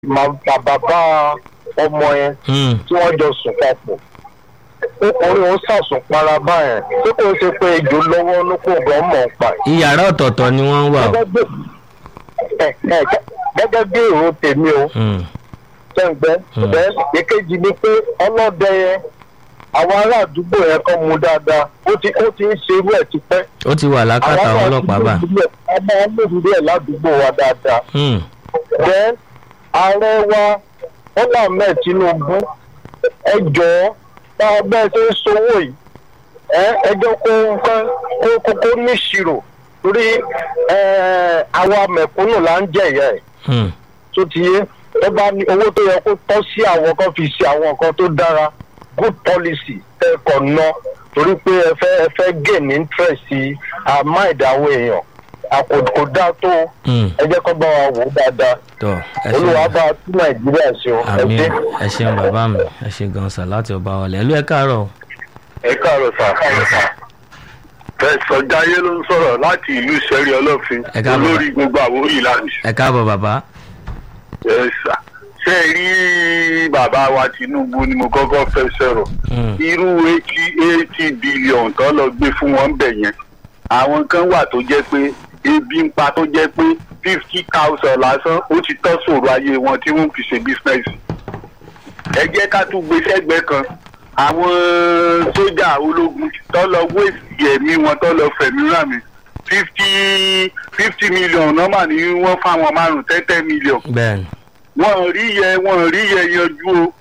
máa bàbá ọmọ yẹn Hmm. tí wọ́n jọ sùn papọ̀ ọkùnrin òun sàsùn para báyẹn tí kò ṣe pé ejò lọ́wọ́ ló kó gan mọ̀ ń pa ẹ̀. iyàrá ọ̀tọ̀ọ̀tọ̀ ni wọ́n wà o. gẹ́gẹ́ bí ẹ, ẹ, gẹ́gẹ́ bí èrò tèmi o Hmm. tẹ́ǹgbẹ́ Hmm. bẹ́ẹ̀ èkejì ni pé ọlọ́dẹ yẹn àwọn ará àdúgbò yẹn kan mú dáadáa ó ti ó ti ń ṣe irú ẹ̀ tipẹ́. ó ti wà lákàtà àwọn ọlọ́pàá bá. ọmọ ọlọ́dún ẹ̀ ládùúgbò wa dáadáa. Hmm. bẹ́ẹ̀ ààrẹ wa bọ́lá ahmed tinubu ẹ jọ̀ọ́ bá a bẹ́ẹ̀ ṣe ń sowó yìí ẹ ẹ jẹ́ kó nǹkan kó kó kó níṣirò torí ẹ, àwa mẹ̀kúnnù là ń jẹ̀yà ẹ̀ Hmm. tó ti yé ẹ bá ní owó tó yẹ kó tọ́ sí àwọn kan fi ṣe àwọn nǹkan tó dára good policy ẹ kàn ná torí pé ẹ fẹ́ ẹ fẹ́ gain interest sí àmọ́ ìdáwó èèyàn àkókò dá tó Hmm. ẹ jẹ́ kó bá wa wò ó dáadáa tọ́ ẹ olúwa ṣeun bá tún nàìjíríà ṣe o ẹ àmì ṣe. ẹ ṣeun bàbá mi ẹ ṣe gan sà láti ọba wọlé ẹlú ẹ káàárọ̀ o. ẹ káàárọ̀ sà. fẹsọ̀ jayé ló ń sọ̀rọ̀ láti ìlú sẹ́rí ọlọ́fin Ẹ káàbọ̀. olórí gbogbo àwọn ìlànà ẹ káàbọ̀ bàbá. ẹ sà. ṣé ẹ rí bàbá wa tinubu ni mo kọ́kọ́ fẹ́ sọ̀rọ̀ Hmm. irú eighty eighty billion tó lọ gbé fún wọn bẹ̀ yẹn àwọn kan wà tó jẹ́ pé ebi ń pa tó jẹ́ pé fifty thousand lásán ó ti tọ́ sòrò ayé wọn tí wọ́n fi ṣe business ẹ jẹ́ ká tún gbé sẹ́gbẹ́ kan àwọn sójà ológun tó lọ wéèsì ẹ̀mí wọn tó lọ fẹ̀mí rà mí fifty fifty million nọ́mà ni wọ́n fáwọn márùn ten ten million bẹ́ẹ̀ni. wọ́n rí yẹ wọ́n rí yẹ yanjú o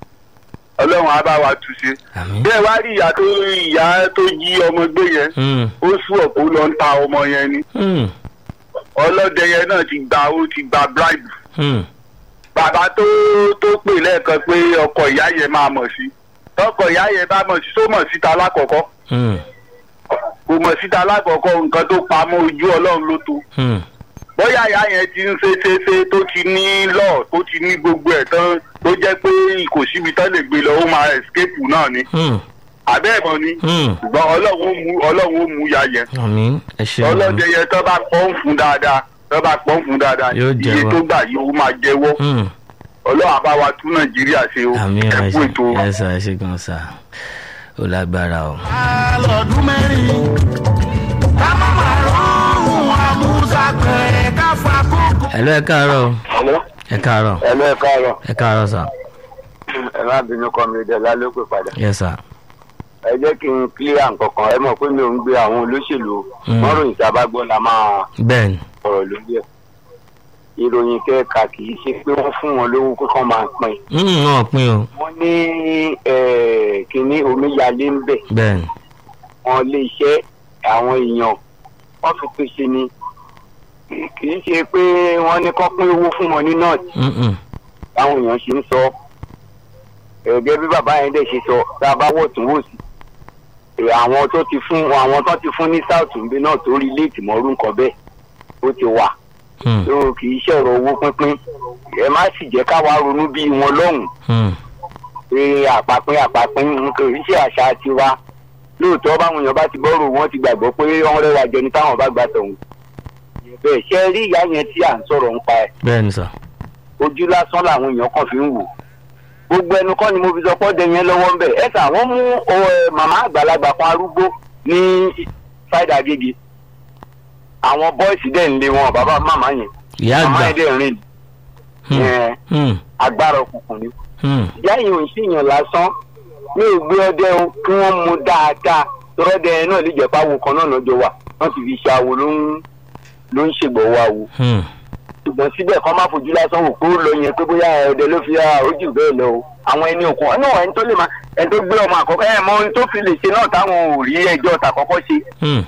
ọlọ́run á bá wa tù ṣe àmì. bẹ́ẹ̀ wá rí ìyá tó ìyá tó jí ọmọ gbé yẹn Hmm. ó sún ọ̀pọ̀ lọ ń ta ọmọ yẹn ni Hmm. ọlọ́dẹ yẹn náà ti gba ó ti gba bribe Hmm. bàbá tó tó pè lẹ́ẹ̀kan pé ọkọ ìyá yẹn máa mọ̀ sí tọkọ ìyá yẹn bá mọ̀ sí tó mọ̀ síta lákọ̀ọ́kọ́ Hmm. kò mọ̀ síta lákọ̀ọ́kọ́ nǹkan tó pamọ́ ojú ọlọ́run ló tó Hmm. bóyá ìyá yẹn ti ń ṣe ṣe ṣe tó ti ní lọ́ọ̀ tó ti ní gbogbo ẹ̀ tán tó jẹ́ pé kò síbi tán lè gbé lọ ó máa escape náà ni Hmm. àbẹ́ẹ̀mọ ni Hmm. ṣùgbọ́n ọlọ́run ó mú ọlọ́run ó mú ya yẹn àmì ẹ ṣeun. ọlọ́dẹ yẹn tó bá pọ́n fún dáadáa tó bá pọ́n fún dáadáa Yóò iye jẹ́wọ́. tó gbà yìí ó máa jẹ́wọ́ Hmm. ọlọ́run àbá wa tún nàìjíríà ṣe o àmì ẹ ẹ kú ṣe ètò ẹ sà ẹ ṣe gan sà ó lágbára o. lọ́dún mẹ́rin ká má má rọrùn àmúṣà pẹ̀rẹ̀ ká fa kókó. ẹlú ẹ káàárọ̀ o. Hello? ẹ káàárọ̀ Hello, ẹ káàárọ̀ ẹ káàárọ̀ sà. ẹ má bínú kọ́ mi dẹ̀ ló pè padà yẹ sà. ẹ jẹ́ kí n clear nǹkan kan ẹ mọ̀ pé mi ò ń gbé àwọn olóṣèlú Mm. wọ́n ròyìn tí a bá gbọ́ la máa bẹ́ẹ̀ni. sọ̀rọ̀ lórí ẹ̀ ìròyìn kẹ́ẹ̀ka kì í ṣe pé wọ́n fún wọn lówó pé kán máa pín Hmm. wọn ò pín o. wọ́n ní eh, kínní omíyalé ń bẹ̀ bẹ́ẹ̀ni. wọn lé iṣẹ́ àwọn èèyàn wọ́n fi pèsè ni kì í ṣe pé wọ́n ní kán pín owó fún wọn ní nọ́ọ̀tì Hmm. Hmm. táwọn èèyàn ṣe ń sọ ẹ̀gẹ́ bí bàbá yẹn dẹ̀ ṣe sọ tá a bá wọ̀ tún wò sí Eh, àwọn tó ti fún àwọn tó ti fún ní south nbẹ náà tó rí léètì mọ́rú nǹkan bẹ́ẹ̀ ó ti wà Hmm. tó kì í ṣọ̀rọ̀ owó pínpín ẹ má sì jẹ́ káwa ronú bí wọn lọ́hùn Hmm. pé àpapín àpapín nǹkan kì í ṣe àṣà tiwa lóòótọ́ báwọn èèyàn bá ti bọ́rọ̀ wọn ti gbàgbọ́ pé wọ́n rẹwà jẹ ní táwọn bá gbà tọ̀hún bẹ́ẹ̀ ṣe rí ìyá yẹn tí à ń sọ̀rọ̀ ń pa ẹ̀ bẹ́ẹ̀ni sà. ojú lásán làwọn èèyàn kan fi ń wò gbogbo ẹnu kọ́ ni mo fi sọ pọ́ dẹ yẹn lọ́wọ́ ń bẹ̀ ẹ kà wọ́n mú ọ, ẹ, màmá àgbàlagbà kan arúgbó ní ṣáìdà gègé àwọn bọ́ìsì dẹ̀ ń lé wọn bàbá màmá yẹn ìyá màmá àgbà. yẹn dẹ̀ ń rìn Hmm. ẹ, Hmm. agbára òkùnkùn ni Hmm. ìyá yìí ò ń ṣèyàn lásán ní ìgbé ọdẹ o kí wọ́n mú dáadáa tọ́rọ́dẹ yẹn náà lè jẹ́ pàwọ́ kan náà lọ́jọ́ wà wọ́n ti fi ṣe àwo ló ń ló ń ṣègbọ̀wọ́ àwo Hmm. ṣùgbọ́n síbẹ̀ kọ́ má fojú lásán wò kó lọ yẹn pé bóyá ọdẹ ló fi ojú bẹ́ẹ̀ lọ o àwọn ẹni òkun ọ̀nà ẹni tó lè máa ẹni tó gbé ọmọ àkọ́kọ́ ẹ̀ mọ ohun tó fi lè ṣe náà táwọn ò rí ẹjọ́ tàkọ́kọ́ ṣe Hmm.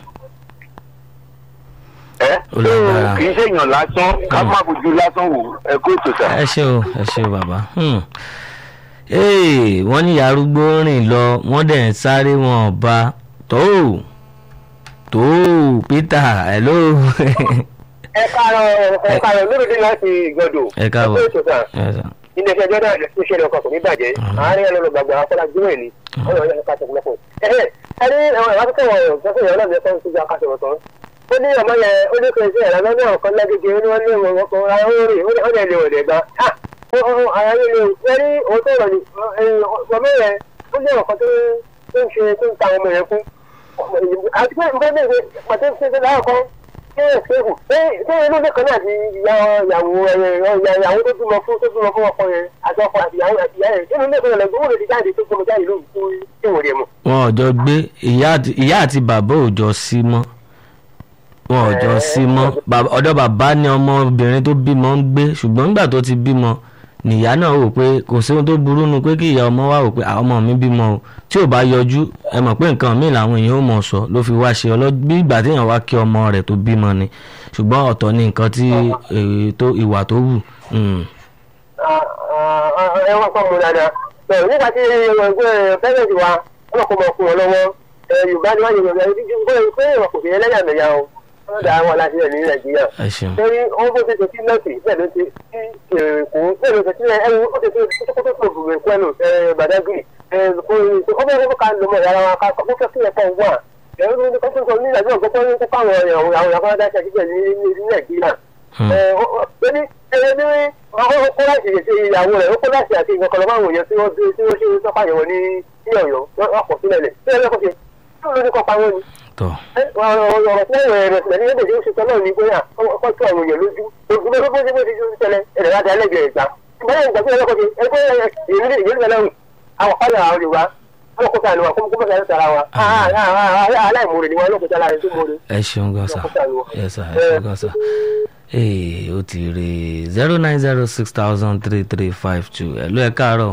ẹ́ Ó lágbára. kì í ṣèyàn lásán ká má fojú lásán wò ẹ kó ètò sà. ẹ ṣe o ẹ ṣe o bàbá. Hmm. Ee, wọ́n ní ìyá arúgbó rìn lọ wọ́n dẹ̀ ń sáré wọn ọba tó tó peter hello ẹ káàárọ̀ ẹ káàárọ̀ lórí láti ìgbọdọ ẹ káàbọ̀ ẹ kó ètò sà. Yes, sir. ilé ẹjọ́ náà ló ṣe ọkọ̀ kò ní bàjẹ́ àárín ẹ̀ lọ́nà gbàgbà afọlájúmọ̀ ni ọ̀nà ọ̀yọ́ ká sọ̀rọ̀ lọ́pọ̀. ẹ̀hẹ́ ẹni àwọn ìwádìí wọn sọ́kùn ìyàwó náà bí ẹ̀kọ́ ìṣúgbà ká sọ̀rọ̀ tán. ó ní ọmọ yẹn ó ní kò sí ẹ̀rọ lọ́nà ọ̀kan lágége ó ní wọ́n ní ọmọ ọkọ̀ ara ó rè ó ní lè wọ̀dẹ̀ gbà. ara yín ni ẹrí òótọ́ ọ̀rọ̀ ni ọmọ yẹn ó ní ọ̀kan tó tó ń ṣe tó ń ta ọmọ yẹn fún àti pé nǹkan bẹ́ẹ̀ pàtó ṣe ṣe láwọn kan ṣé ẹ̀sìnkù ṣé ṣé inú ilé kan náà ti ya ìyàwó ìyàwó tó bímọ fún tó bímọ fún ọkọ yẹn àti ọkọ àti ìyàwó àti ìyá yẹn inú ilé kan náà lẹ́gbẹ̀ẹ́ wọ́n lè ti jáde tó gbọmọ jáde lóhùn tó tí wọ́n rẹ̀ mọ̀. wọn ò jọ gbé ìyá àti- ìyá àti bàbá ò jọ sí mọ́ wọn ò jọ sí mọ́ Bàbá- ọ̀dọ̀ bàbá ni ọmọbìnrin tó bímọ ń gbé ṣùgbọ́n nígbà tó ti bímọ nìyá náà wò pé kò sí ohun tó burú nu pé kí ìyá ọmọ wá wò pé àwọn ọmọ mi bímọ o tí ò bá yọjú ẹ mọ̀ pé nǹkan míì làwọn èèyàn ò mọ̀ sọ ló fi wá ṣe ọlọ́ bí ìgbà téèyàn wá kí ọmọ rẹ̀ tó bímọ ni ṣùgbọ́n ọ̀tọ̀ ni nǹkan tí eh, tó ìwà tó wù. Mm. ẹ wọ́n kọ́ mu dáadáa bẹ́ẹ̀ nígbà tí pẹ́rẹ́ǹtì wa wọ́n kọ́ mọ fún wọn lọ́wọ́ yorùbá ni wọ́n yẹ yorùbá yìí pé pé ìwọ̀n kò fi ẹlẹ́yàmẹ̀yà o wọ́n dà wọn láti rẹ̀ ní nàìjíríà ẹ ṣeun torí ó bó ṣe ṣe sí nọ́ọ̀sì bẹ́ẹ̀ ló ṣe sí èkó bẹ́ẹ̀ ló ṣe sí ẹ̀rù ó ṣe ṣe kókó tó tó bùrẹ̀ kwẹ́nu badagry ó bẹ́ẹ̀ kó ká lọ mọ̀ ìyára wa ká kó fẹ́ kí ẹ̀kọ́ wà ẹ̀rù tó tó tó ní ìdájọ́ ọ̀gbọ́n tó ń kó káwọn àwọn àwọn àwọn adáṣà síbẹ̀ ní ní nàìjíríà Hmm. ẹni ẹni ní ọkọ kó láti ṣe ìyàwó rẹ̀ ó kó láti àti ìgbọ̀kan lọ́wọ́ àwọn èèyàn tí wọ́n tí wọ́n ṣe sọ́kà yẹ̀wò ní ní ọ̀yọ́ wọ́n pọ̀ sílẹ̀ lẹ̀ tí wọ́n lọ́kọ̀ ṣe tí wọ́n ní kọ́ pa wọ́n ni tọ́ ọ̀rọ̀ tí wọ́n rẹ̀ sílẹ̀ ní ẹgbẹ̀jẹ̀ oṣù tọ́lọ́ ní pé ọkọ̀ tó àwọn èèyàn lójú ògùn bẹ́ẹ̀ bó ṣe bó ṣe ṣe ṣẹlẹ̀ ẹ̀rẹ̀ láti alẹ́gbẹ̀ẹ́ ìgbà ìgbàlẹ̀ ìgbà tí wọ́n lọ́kọ̀ ṣe ẹgbẹ́ ìrírí ìrírí ìrírí àwọn kọ́lá àwọn Yorùbá wọn kó sànù wa kó kó sànù tara wa aláìmoore ni wọn ló kó sànù àrẹ tó moore. ẹ ṣeun gan sa Ọkọ̀ sànù wa. yes sir ẹ ṣeun gan sa ee ó ti rè zero nine zero six thousand three three five two ẹ ló ẹ káàárọ̀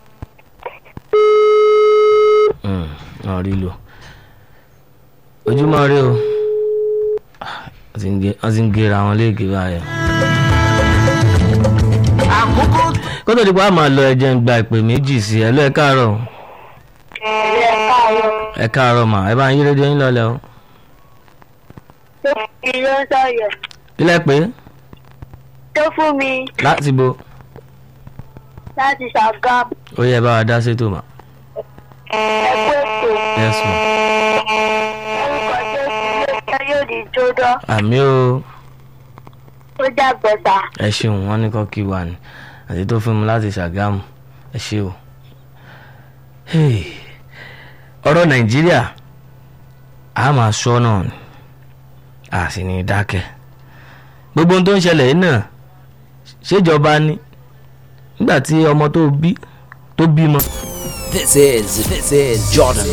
Mm, wọn rí lò ojúmọ́ rí o Ah, wọ́n ti ń gé- wọ́n ti ń gera wọn léèké báyẹn. àkókò kó tó di pa á máa lọ ẹjẹ ń gba ìpè méjì sí ẹ ló ẹ káàárọ̀ ẹ káàárọ̀ mà ẹ bá ń yí rédíò yín lọlẹ o ìlú sọyọ kílẹ̀ pé tó fún mi láti bo láti ṣàgám ó yẹ bá wa dá sétò mà ẹgbẹ́ ètò yes ma orúkọ tó ti lé yóò di jódọ́ àmì o. ó dàgbẹ̀sà ẹ ṣeun wọn ní kọkí wà ní àti tó fún mi láti ṣàgámù ẹ ṣe o. Hey, ọ̀rọ̀ nàìjíríà a máa sọ náà ni a sì ní dákẹ́ gbogbo ohun tó ń ṣẹlẹ̀ yìí náà ṣèjọba ni nígbà tí ọmọ tó bí tó bímọ This is this is Jordan